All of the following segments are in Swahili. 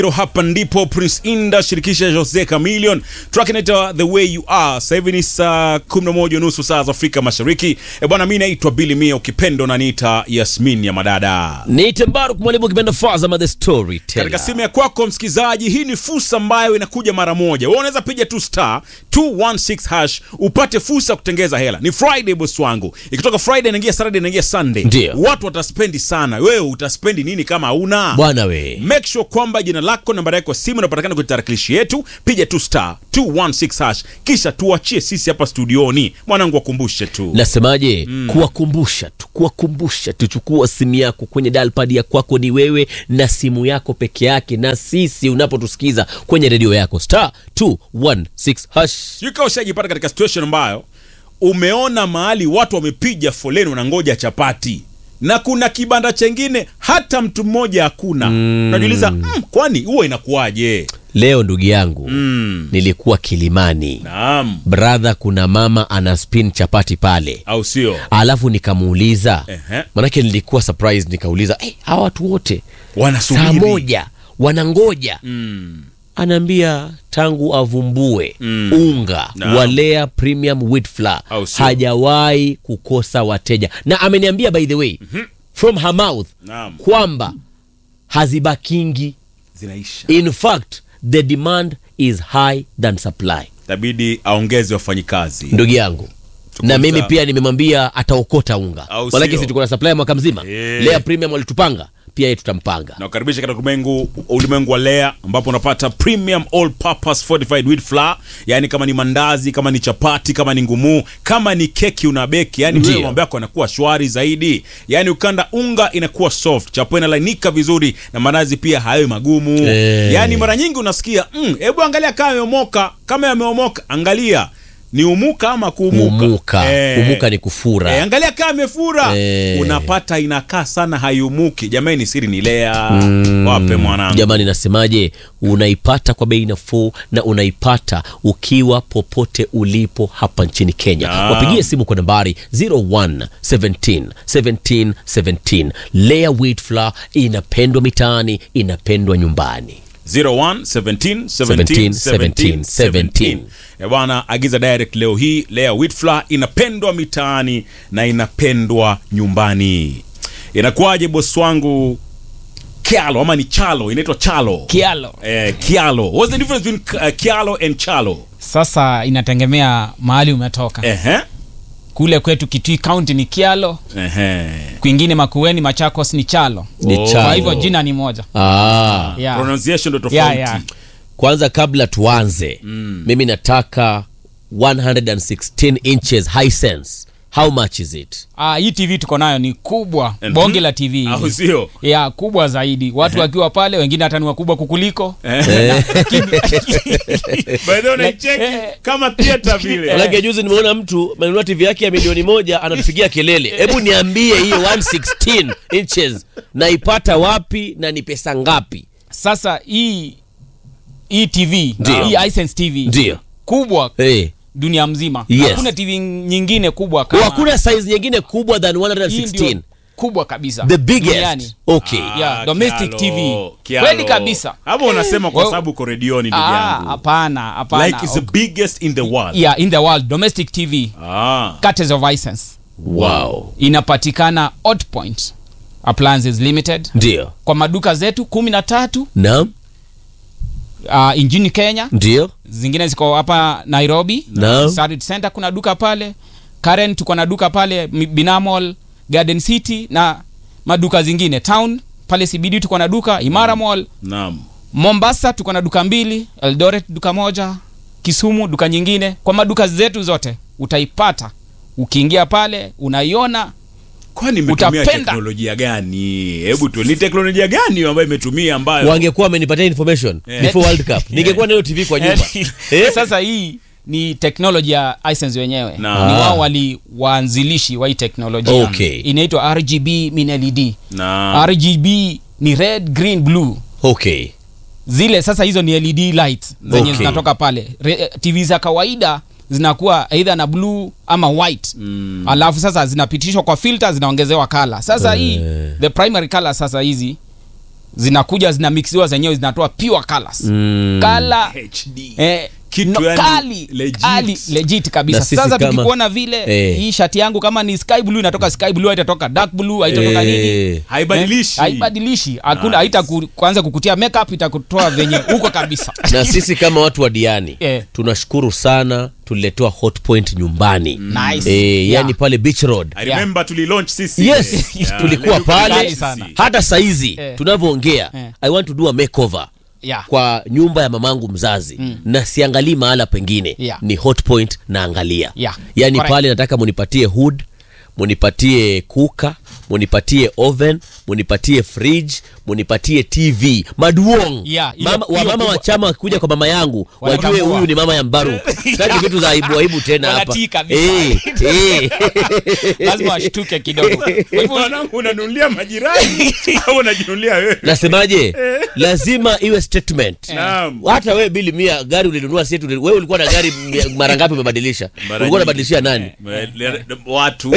hapa ndipo Prince Inda shirikisha Jose Chameleone track inaitwa The Way You Are. Sasa hivi ni saa 11 nusu saa za Afrika Mashariki. E bwana, mimi naitwa Billy Mia, ukipendo na niita Yasmin ya madada. Niite Mbaruk mwalimu kipenda Fazama the storyteller. Katika simu ya kwako msikilizaji, hii ni fursa ambayo inakuja mara moja. Wewe unaweza piga tu star 216 hash upate fursa ya kutengeza hela. Ni Friday boss wangu. Ikitoka Friday inaingia Saturday inaingia Sunday. Ndio. Watu wataspendi sana. Wewe utaspendi nini kama hauna? Bwana we. Make sure kwamba jina lako, nambari yako ya simu inapatikana kwenye tarakilishi yetu. Piga tu star 216 hash, kisha tuachie sisi hapa studioni. Mwanangu, wakumbushe tu Nasemaje? Kuwakumbusha tu, kuwakumbusha tu, chukua simu yako kwenye dialpad ya kwako, ni wewe na simu yako peke yake, na sisi unapotusikiza kwenye redio yako star 216 hash. yuka ushajipata katika situation ambayo umeona mahali watu wamepiga foleni wanangoja chapati na kuna kibanda chengine hata mtu mmoja hakuna. Unajiuliza, mm, kwani huwa inakuwaje? Leo ndugu yangu Mm, nilikuwa Kilimani naam, brother, kuna mama ana spin chapati pale, au sio? alafu nikamuuliza Ehe. manake nilikuwa surprise, nikauliza hey, hawa watu wote Wanasubiri saa moja wanangoja Mm, anaambia tangu avumbue Mm. unga Naam. wa Lea Premium Wheat Flour Au sio? hajawahi kukosa wateja, na ameniambia by the way from her mouth naam, kwamba hazibakingi. zinaisha. In fact the demand is high than supply. Itabidi aongeze wafanyikazi. Ndugu yangu Tuko na mimi sawa. pia nimemwambia ataokota unga, Au manake sio? si tuko na supply mwaka mzima. Eh. Lea Premium walitupanga pia, yeye tutampanga. na kukaribisha katika ulimwengu ulimwengu wa Lea ambapo unapata premium all purpose fortified wheat flour, yani kama ni mandazi, kama ni chapati, kama ni ngumu, kama ni keki unabeki, yani Ndio. wewe mambo yako yanakuwa shwari zaidi. Yani ukanda unga inakuwa soft, chapo inalainika vizuri na mandazi pia hayo magumu. Eh. Yani mara nyingi unasikia mm, hebu angalia kama yameomoka, kama yameomoka, angalia ni umuka ama kuumuka. Umuka, Eh. umuka ni kufura. Eh, angalia kama amefura Eh. unapata inakaa sana hayumuki. Jamani, siri ni Lea. Wape mwanangu. Jamani, nasemaje? Unaipata kwa bei nafuu na unaipata ukiwa popote ulipo hapa nchini Kenya. Naam. Wapigie simu kwa nambari 01 17 17 17. Lea Wheat Flour inapendwa mitaani, inapendwa nyumbani. 01 17 17 17 17. Eh, bwana, agiza direct leo hii. Lea wheat flour inapendwa mitaani na inapendwa nyumbani. Inakuwaje bosi wangu? Kialo ama ni chalo? Inaitwa chalo. Kialo. Eh, kialo. What's the difference between uh, kialo and chalo? Sasa inategemea mahali umetoka. Ehe. Kule kwetu Kitui County ni Kialo, Ehe. kwingine Makueni, Machakos ni Chalo. Ni Oh. chalo. Kwa hivyo jina ni moja. Ah. Yeah. Pronunciation ndo Yeah, tofauti. yeah. Kwanza kabla tuanze, mimi nataka 116 inches Hisense. How much is it? Ah, hii TV tuko nayo ni kubwa, Mhm. bonge la TV. Au sio? ya kubwa zaidi, watu wakiwa pale, wengine hata ni wakubwa kukuliko. Eh. Lakini- By the way, unaicheki Eh. kama theater vile. Manake juzi nimeona mtu amenunua TV yake ya milioni moja anatupigia kelele. Hebu niambie hiyo 116 inches naipata wapi na ni pesa ngapi? Sasa hii hii TV, Ndio. hii Hisense TV Ndio. kubwa Eh. dunia mzima. Yes. Hakuna TV nyingine kubwa kama Hakuna size nyingine kubwa than hii 116. ndio kubwa kabisa. The biggest. duniani. Okay. Yeah, Ah, domestic Kialo, TV. Kialo. Kweli kabisa. Hapo unasema kwa Well- sababu uko redioni ndugu Ah, yangu. hapana, hapana. Like it's the biggest in the world. yeah, in the world domestic TV Ah. Curtains of Hisense Wow. inapatikana Hot Point Appliances Limited Ndio. kwa maduka zetu kumi na tatu Naam. uh, nchini Kenya, Ndio. zingine ziko hapa Nairobi Naam. Sarit Center kuna duka pale, Karen tuko na duka pale Mi- Binamall, Garden City na maduka zingine town pale CBD tuko na duka Imara Mall, Naam. Mombasa tuko na duka mbili, Eldoret duka moja, Kisumu duka nyingine. Kwa maduka zetu zote utaipata ukiingia pale unaiona Kwani imetumia Utapenda. teknolojia gani? Hebu tu ni teknolojia gani ambayo imetumia ambayo Wangekuwa wamenipatia information Eh. before World Cup. Ningekuwa na hiyo TV kwa nyumba. Eh? sasa hii ni teknoloji ya Hisense wenyewe Na- ni wao wali waanzilishi wa hii teknolojia Okay. inaitwa RGB min LED na RGB ni red green blue Okay. zile sasa hizo ni LED lights zenye Okay. zinatoka pale Re, TV za kawaida zinakuwa either na blue ama white Mm. alafu sasa zinapitishwa kwa filter zinaongezewa kala sasa hii the primary color sasa hizi zinakuja zinamixiwa zenyewe zinatoa pure colors Mm. color HD. Eh, Kitu no, yani kali, legit. kali, legit kabisa Na sisi sasa kama- tukikuona vile Eh. hii shati yangu kama ni sky blue inatoka sky blue haitatoka dark blue haitatoka nini Eh, haibadilishi Eh, haibadilishi hakuna Nice. haita ku, kuanza kukutia makeup itakutoa venye huko kabisa na sisi kama watu wa diani Eh. tunashukuru sana tuliletewa hotpoint nyumbani Nice. eh, Yeah. yani pale beach road I remember tulilaunch sisi yes Yeah, tulikuwa leo pale kali sana. hata saizi Eh. tunavyoongea Eh. i want to do a makeover yeah. kwa nyumba ya mamangu mzazi mm. na siangalii mahala pengine Yeah. ni hotpoint naangalia Yeah. yaani Correct. pale nataka munipatie hood munipatie kuka munipatie oven munipatie fridge munipatie tv maduong Yeah, hiyo- mama, hiyo wamama kubwa. wa chama wakikuja kwa mama yangu wajue Wanatambua. huyu ni mama ya mbaru sitaki vitu za aibu aibu tena hapa Wanatii kabisa. Eh, eh. lazima washtuke kidogo Kwa hivyo, mwanangu unanunulia majirani au unajinunulia wewe nasemaje lazima iwe statement Naam. hata wewe bili mia gari ulinunua si eti uli- wewe ulikuwa na gari mia- mara ngapi umebadilisha Mara ulikuwa nyingi. unabadilishia nani Eh, le- watu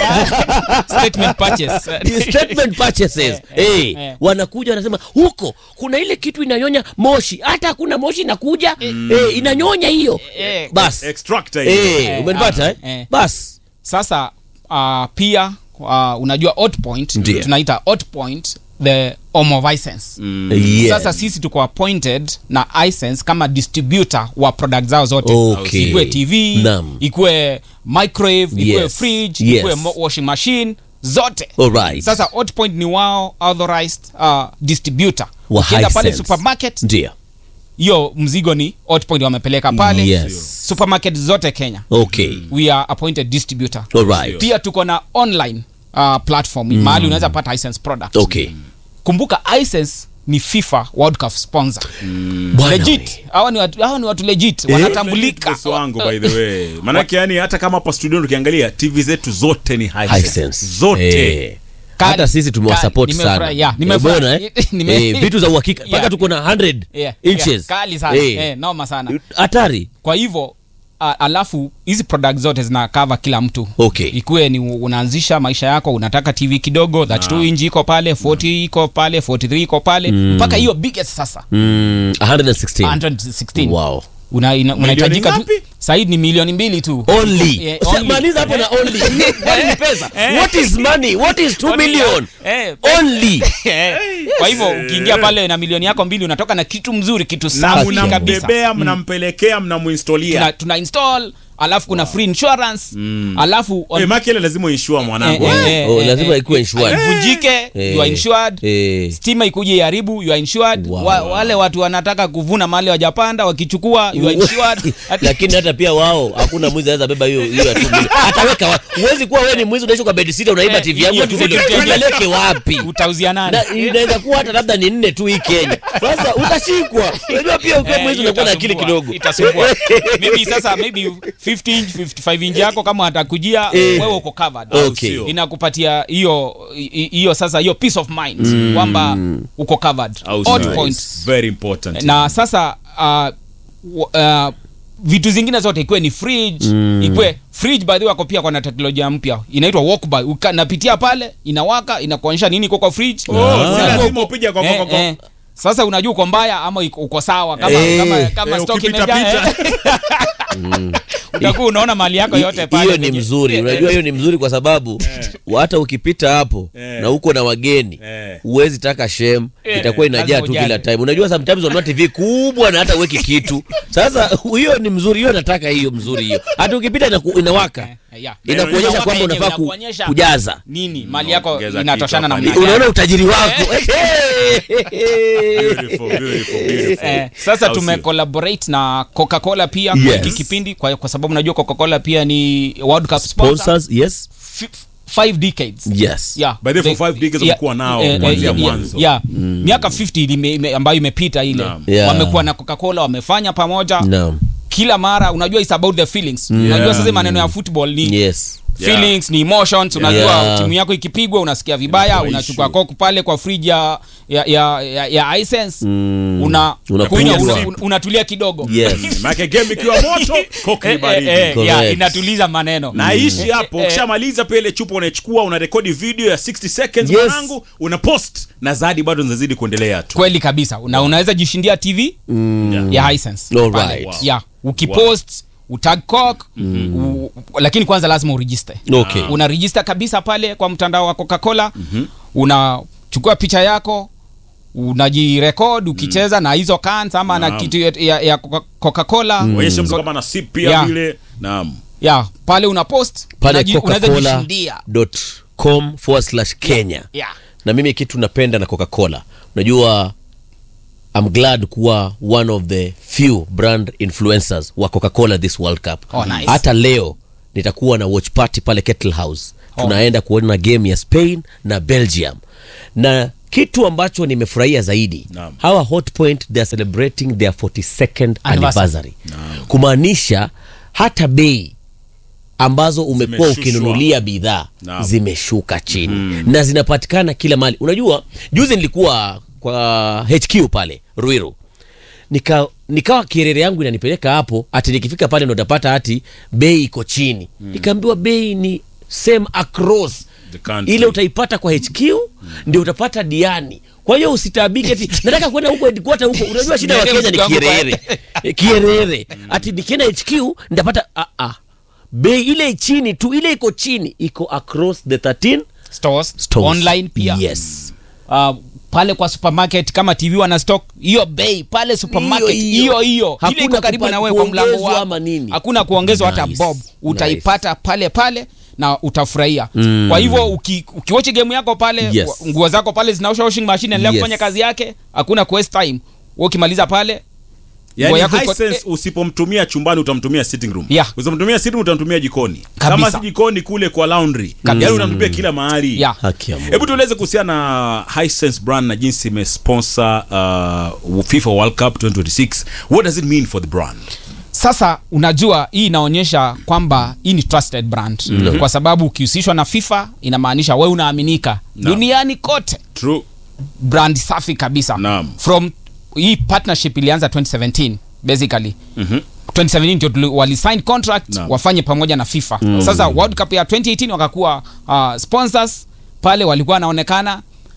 statement purchase. Ni statement purchases eh, eh. wanakuja wanasema huko kuna ile kitu inanyonya moshi hata hakuna moshi inakuja eh, inanyonya hiyo Eh, bas extractor hiyo. eh, umenipata eh? eh. bas sasa uh, pia uh, unajua hot point Ndiyo. tunaita hot point the home of isense yeah. sasa sisi tuko appointed na isense kama distributor wa product zao zote Okay. ikuwe tv Naam. ikuwe microwave ikuwe Yes. fridge Yes. ikuwe mo- washing machine zote Alright. sasa hot point ni wao authorized uh, distributor Wa ukienda pale Hisense. supermarket ndio hiyo mzigo ni hot point wamepeleka pale Yes. supermarket zote kenya okay we are appointed distributor alright pia tuko na online uh, platform mahali unaweza pata license product okay kumbuka license ni fifa world cup sponsor Bwana legit we. hawa ni watu, hawa ni watu legit wanatambulika Boss wangu by the way manake yani hata kama hapa studio tukiangalia tv zetu zote ni Hisense. Hisense. zote Eh. Kali, hata sisi tumewasupport kali. sana Nimefurahi, yeah, nimefurahi. Umeona, eh? Nime- Eh, vitu za uhakika mpaka Yeah. tuko na 100 yeah, inches yeah, kali sana Eh. eh, noma sana hatari kwa hivyo uh, alafu hizi product zote zina cover kila mtu Okay. ikuwe ni unaanzisha maisha yako unataka tv kidogo 32 inch iko pale 40 iko pale 43 iko pale mpaka hiyo biggest sasa mm, 116 116 wow Una- ina- unahitajika tu ngapi? saidi ni milioni mbili tu only Yeah, Usi- only. maliza hapo na only Money ni pesa Eh. what is money what is 2 Only, million eh, only eh. kwa hivyo ukiingia pale na milioni yako mbili unatoka na kitu mzuri kitu na safi kabisa mnambebea mnampelekea mnamuinstolia tuna, tuna install alafu kuna free insurance alafu on- Eh, maki ile lazima uinshua mwanangu Eh, eh. eh, Oh, eh, lazima eh, ikuwe insured. ivunjike Eh. you are insured Eh. stima ikuje iharibu you are insured Wow. wa, wale watu wanataka kuvuna mali wajapanda wakichukua you are insured lakini hata pia wao hakuna mwizi anaweza beba hiyo hiyo ya 2 million ataweka wapi huwezi kuwa wewe ni mwizi unaishi kwa bed sitter unaiba Eh, tv yangu ya 2 hiyo million security ya- upeleke wapi utauzia nani na inaweza kuwa hata labda ni nne tu hii Kenya. Sasa utashikwa. Unajua pia ukiwa Eh, mwizi hiyo unakuwa na akili itasumbua, kidogo. itasumbua maybe sasa maybe 50 inch 55 inch yako kama atakujia Eh. wewe uko covered Okay. Sio. inakupatia hiyo hi- hiyo sasa hiyo peace of mind kwamba uko covered Au Hot sio? points very important na sasa uh, w- uh, vitu zingine zote ikuwe ni fridge ikuwe fridge by the way wako pia kwa na teknolojia mpya inaitwa walkby Uka- napitia pale inawaka inakuonyesha nini iko kwa fridge Oh, si Unajua lazima uko- upige kwa- eh, kwa- kwa- eh. sasa unajua uko mbaya ama uko uko sawa kama Eh. kama kama Eh, stock ukipita imejaa eh. utakuwa unaona mali yako yote pale Hiyo ni kwenye- mzuri. eh, Unajua hiyo ni mzuri kwa sababu hata ukipita hapo Eh. na uko na wageni Eh. huwezi taka shem Eh, itakuwa inajaa lazima tu ujali. kila time. Unajua sometimes unanunua TV kubwa na hata uweki kitu. Sasa hiyo ni mzuri, hiyo nataka hiyo mzuri hiyo. Hata ukipita inaku- inawaka. Eh, yeah. Inakuonyesha Inawaka kwamba yenyewe, unafaa ku- inakuonyesha kujaza. nini mali yako Ongeza inatoshana na kitu hapa. mali Unaona utajiri wako. Beautiful, beautiful, beautiful. Eh, sasa Au tume sio? collaborate na coca-cola pia Yes. kwa hiki kipindi kwa, kwa sababu najua coca-cola pia ni world cup sponsor Sponsors, yes. F- five decades Yes. Yeah. By the way, for They- five decades yeah, wamekuwa nao eh, kuanzia eh, yeah, mwanzo. yeah. miaka 50 ime- ime- ambayo imepita ile Naam. Yeah. wamekuwa na coca-cola wamefanya pamoja Naam. kila mara unajua it's about the feelings unajua sasa maneno ya football ni Yes. Yeah. feelings ni emotions unajua Yeah. timu yako ikipigwa unasikia vibaya Inakuwa unachukua issue. coke pale kwa fridge ya ya ya, ya, ya Hisense una Unakunywa kunywa, sip. una, un- unatulia kidogo Yes. Maana game ikiwa moto, koki ni Eh, baridi. eh, eh, Correct. yeah, inatuliza maneno na ishi hapo Eh, eh. ukishamaliza pia ile chupa unaichukua unarekodi video ya 60 seconds Yes. mwanangu una post na zadi bado zinazidi kuendelea tu kweli kabisa na unaweza jishindia tv Yeah. ya Hisense All pale. right. Wow. yeah ukipost utag coke u, lakini kwanza lazima uregister Okay. una register kabisa pale kwa mtandao wa coca-cola unachukua picha yako unajirekod ukicheza na hizo cans ama na Naam. kitu ya, ya, ya Coca- coca-cola onyesha mtu kama na sip pia Yeah. vile naam yeah, pale una post pale unaji- unaweza jishindia coca-cola.com forward slash kenya yeah. na mimi kitu napenda na coca-cola unajua I'm glad kuwa one of the few brand influencers wa coca-cola this world cup Oh, nice. hata leo nitakuwa na watch party pale kettle house Oh. tunaenda kuona game ya spain na belgium na kitu ambacho nimefurahia zaidi Naam. hawa hot point they are celebrating their 42nd Anniversary. anniversary kumaanisha hata bei ambazo umekuwa Zimeshushwa. ukinunulia bidhaa Naam. zimeshuka chini na zinapatikana kila mahali unajua juzi nilikuwa kwa hq pale ruiru nika nikawa kierere yangu inanipeleka hapo ati nikifika pale ndo utapata hati bei iko chini nikaambiwa bei ni same across The country. ile utaipata kwa hq ndio utapata diani kwa hiyo usitaabike ati nataka kwenda huko headquarter huko unajua shida ya Niende kenya ni mzigo wangu kierere Eh, kierere ati nikienda hq nitapata ah, ah. bei ile chini tu ile iko chini iko across the 13 stores, stores. online pia yes uh, pale kwa supermarket kama tv wana stock hiyo bei pale supermarket Hiyo, hiyo. hiyo hiyo ile Hakuna iko karibu kupa- na wewe kwa mlango kuongezwa wako ama nini. hakuna kuongezwa hata Nice. bob utaipata pale pale na utafurahia Mm. kwa hivyo uki, ukiwachi game yako pale Yes. wa- nguo zako pale zinaosha washing machine endelea Yes. kufanya kazi yake hakuna ku waste time wewe ukimaliza pale nguo yani yako iko- Hisense eh, usipomtumia chumbani utamtumia sitting room Yeah. usipomtumia sitting room utamtumia jikoni Kabisa. kama si jikoni kule kwa laundry Kabisa. yani utamtumia kila mahali Yeah. haki ya Mungu. hebu tueleze kuhusiana na Hisense brand na jinsi imesponsor uh, FIFA World Cup 2026 what does it mean for the brand sasa unajua hii inaonyesha kwamba hii ni trusted brand mm-hmm. kwa sababu ukihusishwa na fifa inamaanisha we unaaminika No. duniani kote true brand safi kabisa Naam. from hii partnership ilianza 2017 basically Mhm. 2017 ndio tuli- walisign contract Naam. wafanye pamoja na fifa sasa world cup ya 2018 wakakuwa uh, sponsors pale walikuwa wanaonekana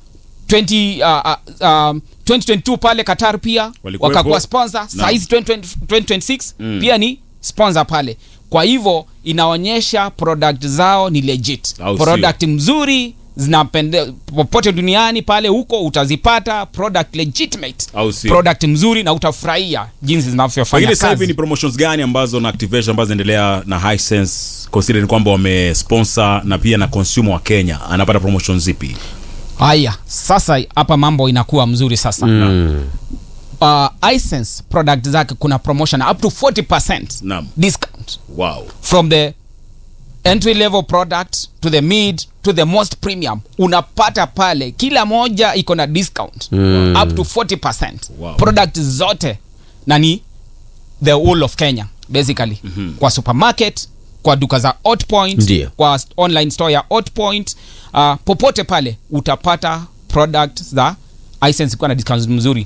20, uh, uh, um, 2022 pale qatar pia Walikuwepo. wakakuwa sponsor saizi 2020 2026 pia ni sponsor pale kwa hivyo inaonyesha product zao ni legit Au sio? product mzuri zinapende popote duniani pale huko utazipata product legitimate Au sio? product mzuri na utafurahia jinsi zinavyofanya pengine sasa hivi kazi ni promotions gani ambazo na activation ambazo zinaendelea na Hisense considering kwamba wamesponsor na pia na consumer wa Kenya anapata promotions zipi haya sasa hapa mambo inakuwa mzuri sasa Mm. uh, Hisense product zake kuna promotion up to 40% Naam. discount wow from the entry level product to the mid to the most premium unapata pale kila moja iko na discount Mm. up to 40% Wow. product zote na ni the whole of kenya basically mm-hmm. kwa supermarket kwa duka za Hotpoint, Ndio. kwa st- online store ya Hotpoint, uh, popote pale utapata product za Hisense ikiwa na discount mzuri